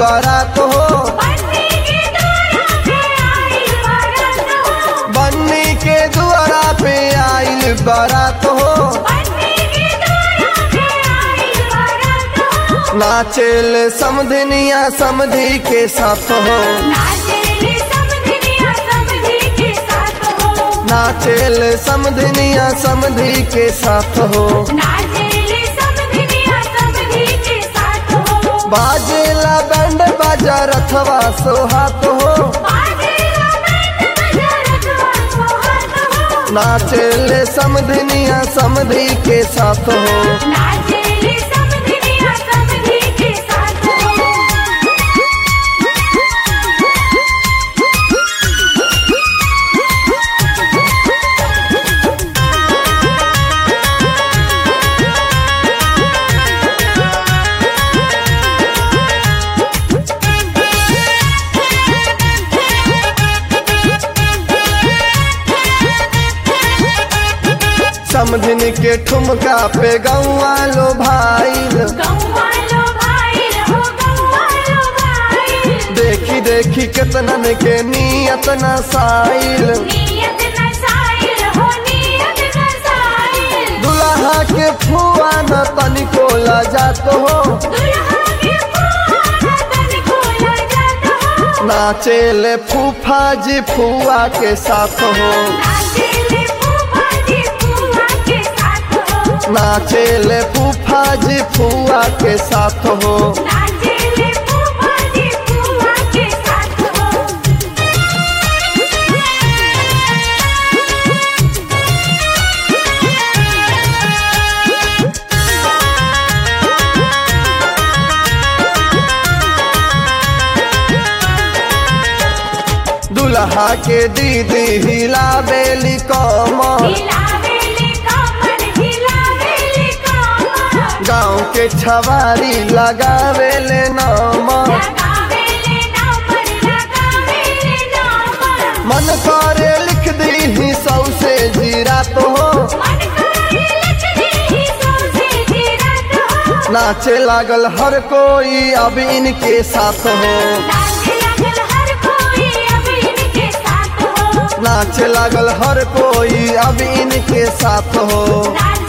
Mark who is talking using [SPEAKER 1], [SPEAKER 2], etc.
[SPEAKER 1] बारात हो
[SPEAKER 2] बन्नी के द्वारा पे आइल
[SPEAKER 1] बन्नी के दुआरा पे आइल
[SPEAKER 2] बारात हो
[SPEAKER 1] बारात हो
[SPEAKER 2] बन्नी के द्वारा पे आइल बारात हो
[SPEAKER 1] नाचेल समधनिया समधी के साथ हो
[SPEAKER 2] नाचेले समधिनिया समधी के साथ हो
[SPEAKER 1] नाचेल समधनिया समधी के साथ हो
[SPEAKER 2] नाचेले समधिनिया समधी के साथ हो
[SPEAKER 1] बाजेला बैंड बाजा रथवा सोहात हो
[SPEAKER 2] बाजेला बैंड बजा रखवा सोहात हो
[SPEAKER 1] नाचेल समधनिया समधी के साथ हो
[SPEAKER 2] नाचेले समधिनिया समधी के साथ हो
[SPEAKER 1] समधिन के ठुमका पे गौआ लो भाईल
[SPEAKER 2] गौवालो भाई हो गौवालो भाई
[SPEAKER 1] देखी देखी केतनन के नियत न साइल
[SPEAKER 2] नियत नसाइल हो नियत नसाइल
[SPEAKER 1] दुल्हा के फुआ न तनिको लजात हो
[SPEAKER 2] दुल्हा के फुआ तन को लजात हो
[SPEAKER 1] नाचेल फूफा जी फुआ के साथ हो
[SPEAKER 2] नाचेले फूफा जी फूफा के साथ हो
[SPEAKER 1] नाचेल फूफा जी फुआ के साथ हो
[SPEAKER 2] नाचेले फूफा जी फूफा के साथ हो
[SPEAKER 1] दुल्हा के दीदी हिला बेली कमर
[SPEAKER 2] हिलावेली कमर हिलावेली कमर
[SPEAKER 1] गाँव के छवारी लगावेले नमर
[SPEAKER 2] लगावेले नंबर लगावेले नंबर
[SPEAKER 1] मन करे लिख दी सौ से जीरा तो हो
[SPEAKER 2] मन करे लिख दी सौसे जीरत हो
[SPEAKER 1] नाचे लागल हर कोई अब इनके साथ हो
[SPEAKER 2] नाच लगल हर कोई अब इनके साथ हो
[SPEAKER 1] नाचे लागल हर कोई अब इनके साथ हो
[SPEAKER 2] नाच